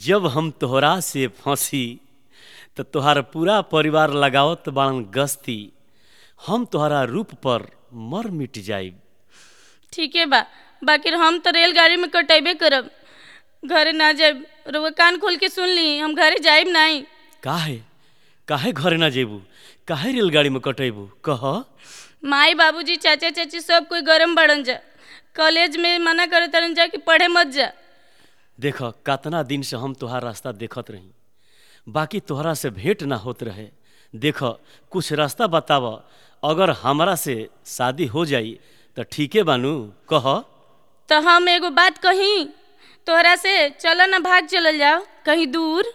जब हम तोहरा से फंसी त तोहार पूरा परिवार लगावत बाड़न गस्ती हम तोहरा रूप पर मर मिट जाइब ठीके बा बाकी हम तो रेलगाड़ी में कटेबे करब घरे ना जाब रउआ कान खोल के सुन ली हम घरे जाइब नहीं काहे काहे घरे ना जेबू काहे रेलगाड़ी में कटेबू कह माई बाबूजी चाचा चाची सब कोई गरम बढ़न जा कॉलेज में मना करे तरन जा कि पढ़े मत जा देख कतना दिन से हम तोहार रास्ता देखत रही बाकी तोहरा से भेंट ना होत रहे देख कुछ रास्ता बताव अगर हमरा से शादी हो जाई त ठीके बानू कह तो हम एगो बात कही तोहरा से चलो ना भाग चलल जाओ कहीं दूर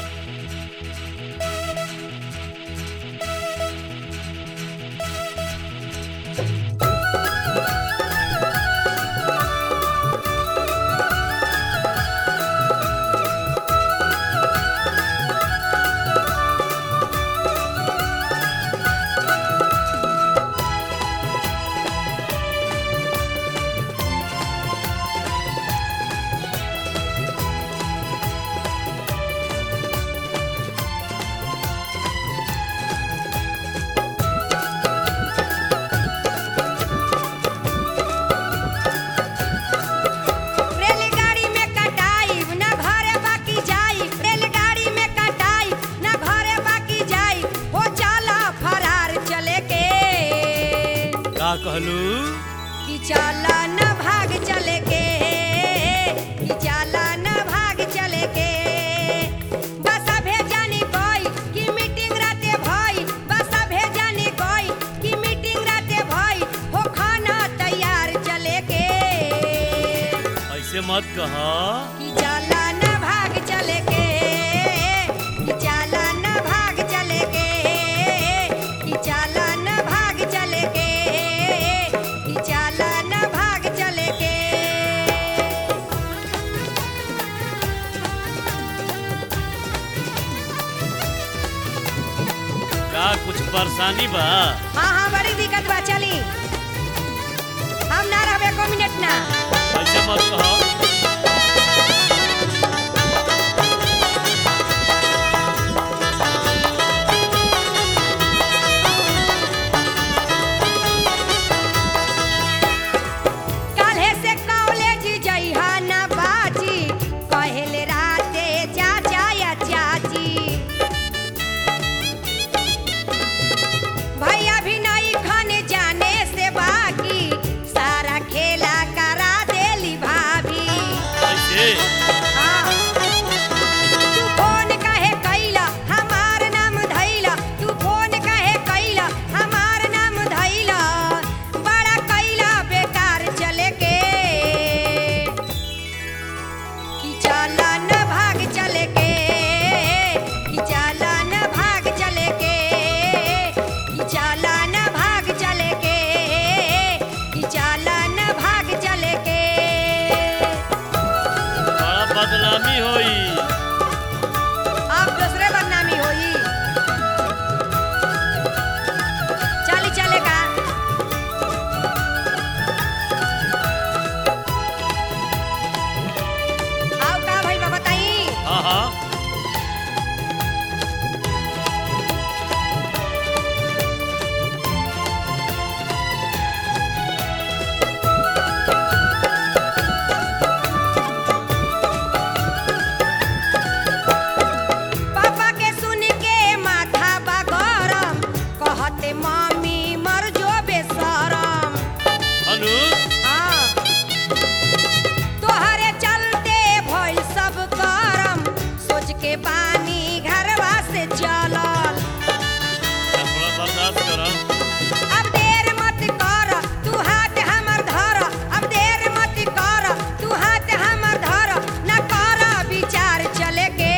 रेलगाड़ी में कटाई ना घरे बाकी जाई रेलगाड़ी में कटाई ना घरे बाकी जाई हो चला फरार चले के का कहलू कि चला न भाग चले के कि चला न भाग चले के बस भेजानी कोई कि मीटिंग राते भई बस भेजानी कोई कि मीटिंग राते भई हो खाना तैयार चले के ऐसे मत कह कि चला न भाग चले के कि चला न भाग चले के कि चला न भाग चले के कि चला न भाग चले के का कुछ परेशानी बा हाँ हाँ बड़ी दिक्कत बा चली हम ना रहबे एको मिनट ना ऐसे मत कह काल्हे से कॉलेज जइहा ना बाजी कहेले राते चाचा या चाची भैया भी नहीं खाने जाने से बाकी सारा खेला करा देली भाभी ऐसे हाँ। तू फोन काहे कैला हमार नाम धैला तू फोन काहे कैला हमार नाम धैला बड़ा कैला बेकार चले के कि चला न भाग चले के कि चला न भाग चले के कि चला न भाग चले के कि चला न भाग चले के बड़ा बदनामी होई अब दूसरे बदनामी होई चली चले का आओ का भाई बा बताई हाँ हाँ पापा के सुन के माथा बा गरम कहते मम्मी मर जो बेशरम अनु हाँ तोहरे चलते भइल सब करम सोच के बानी घरवा से चलल थोड़ा बर्दाश्त कर अब देर मत कर तू हाथ हमर धर अब देर मत कर तू हाथ हमर धर न कर विचार चले के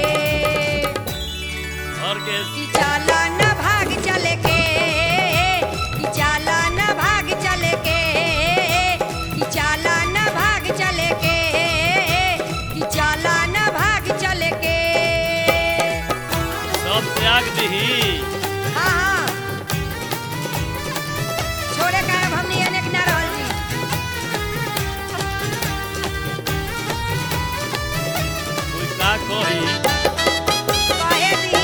घर के कि चला न भाग चले के कि चला न भाग चले के कि चला न भाग चले के कि चला न भाग चले के सब त्याग दही हाँ हाँ छोड़े का अब हमनी अनेक ना रहल जी कोई का कोई कहे दी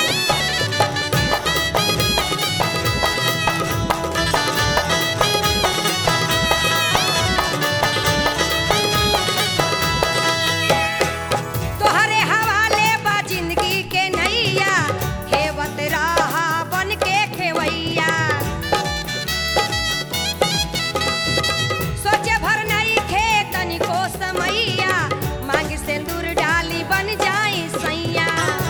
तोहरे हवाले बा जिंदगी के नैया खेवत रहा बन के खेवैया सोचे भर नहीं खे तनिको समैया मांग सिंदूर डाली बन जाई सैया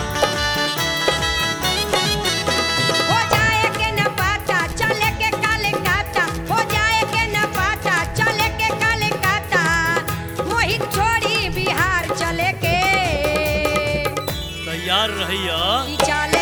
हो जाए के न पाता चले के काले काटा हो जाए के न पाता चले के काले काटा मोहित छोड़ी बिहार चले के तैयार रहिया ई चाल